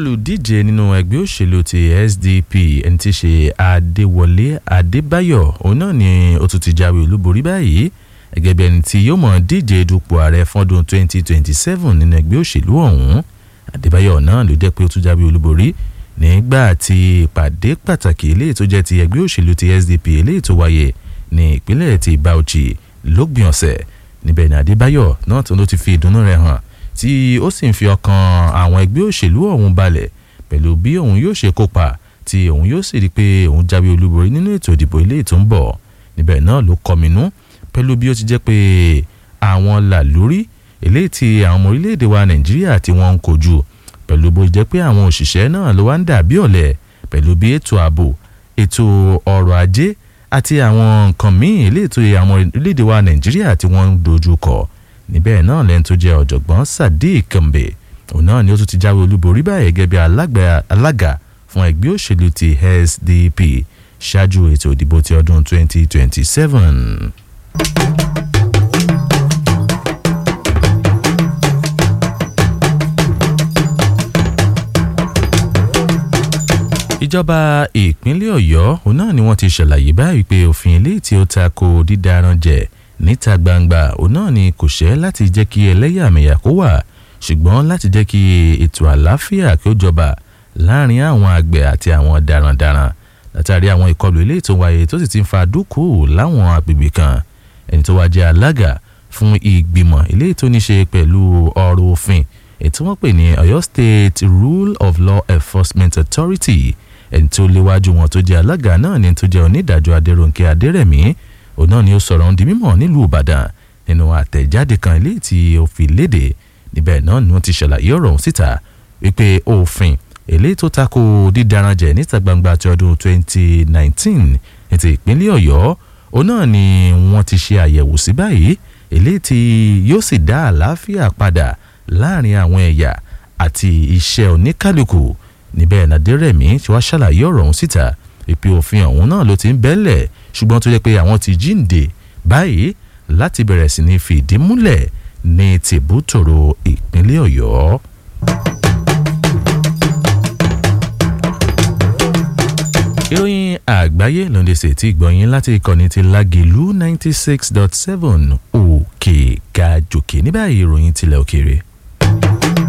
olùdíje nínú ẹgbẹ́ òṣèlú ti SDP ẹni tí í ṣe Adéwọlé Adébáyọ̀ òun náà ni ó tún ti jáwé olúborí báyìí gẹ́gẹ́ bí ẹni tí yóò mọ̀ díje dupò ààrẹ fọ́dún 2027 nínú ẹgbẹ́ òṣèlú ọ̀hún Adébáyọ̀ náà ló jẹ́ pé ó tún jáwé olúborí nígbà tí ìpàdé pàtàkì eléyìí tó jẹ́ ti ẹgbẹ́ òṣèlú ti SDP eléyìí tó wáyé ní ìpínlẹ̀ ti Bauchi lópin ọ̀sẹ̀ níbẹ̀ ni Adébáyọ̀ náà tó ló ti fi ìdùnnú rẹ̀ hàn tí ó sì ń fi ọkàn àwọn ẹgbẹ́ òṣèlú ọ̀hún balẹ̀ pẹ̀lú bí òun yóò ṣe kópa tí òun yóò sì rí i pé òun jáwé olúborí nínú ètò ìdìbò ilé tó ń bọ̀ níbẹ̀ náà ló kọminú pẹ̀lú bí ó ti jẹ́ pé àwọn làlórí eléyìí tí àwọn ọmọ orílẹ̀-èdè wa Nàìjíríà tí wọ́n ń kojú pẹ̀lú bó jẹ́ pé àwọn òṣìṣẹ́ náà ló wá ń dà bí ọ̀lẹ pẹ̀lú bí ètò ààbò ètò ọrọ̀ ajé àti àwọn nǹkan míì eléyìí tó yẹ àwọn orílẹ̀-èdè wa Nàìjíríà tí wọ́n ń dojú kọ níbẹ̀ náà lẹ́ni tó jẹ́ ọ̀jọ̀gbọ́n Sadiq Kembe òun náà ni ó tún ti jáwé olúborí báyìí gẹ́gẹ́ bí alága fún ẹgbẹ́ òṣèlú ti SDP ṣáájú ètò ìdìbò ti ọdún 2027. ìjọba ìpínlẹ̀ Ọ̀yọ́ òun náà ni wọ́n ti ṣàlàyé báyìí pé òfin eléyìí tí ó tako dídaran jẹ níta gbangba òun náà ni kò ṣẹ́ láti jẹ́ kí ẹlẹ́yàmẹ̀yà kó wà ṣùgbọ́n láti jẹ́ kí ètò àlàáfíà kí ó jọba láàrin àwọn àgbẹ̀ àti àwọn darandaran látàrí àwọn ìkọlù eléyìí tó wáyé tó sì ti ń fa dúkù láwọn agbègbè kan ẹni tó wá jẹ́ alága fún ìgbìmọ̀ eléyìí tó ní ṣe pẹ̀lú ọ̀rọ̀ òfin ètò wọn pè ní Ọ̀yọ́ State Rule of Law Enforcement Authority ẹni tó léwájú wọn tó jẹ́ alága náà ni tó jẹ́ onídàájọ́ Adéròǹkè Adérẹ̀mí òun náà ni ó sọ̀rọ̀ ohun di mímọ̀ nílùú Ìbàdàn nínú àtẹ̀jáde kan eléyìí tí ó fi léde níbẹ̀ náà ni wọ́n ti ṣàlàyé ọ̀rọ̀ ọ̀hún síta wípé òfin eléyìí tó tako dídaranjẹ níta gbangba ti ọdún 2019 ní ti ìpínlẹ̀ Ọ̀yọ́ òun náà ni wọ́n ti ṣe àyẹ̀wò sí báyìí eléyìí tí yóò sì dá àlàáfíà padà láàrin àwọn ẹ̀yà àti iṣẹ́ oníkálukú níbẹ̀ Nàdérẹ̀mí tí wàá ṣàlàyé ọ̀rọ̀ ọ̀hún síta ìpè òfin ọ̀hún náà ló ti ń bẹ́lẹ̀ ṣùgbọ́n tó jẹ́ pé àwọn ti jíǹde báyìí láti bẹ̀rẹ̀ sí ní fìdí múlẹ̀ ní tìbútòrò ìpínlẹ̀ Ọ̀yọ́. ìròyìn àgbáyé ló ń ṣe tí gbọ̀nyìn láti ìkànnì ti Lágìlú ninety six dot seven òkè gàjòkè ní báyìí ìròyìn tilẹ̀ òkèèrè.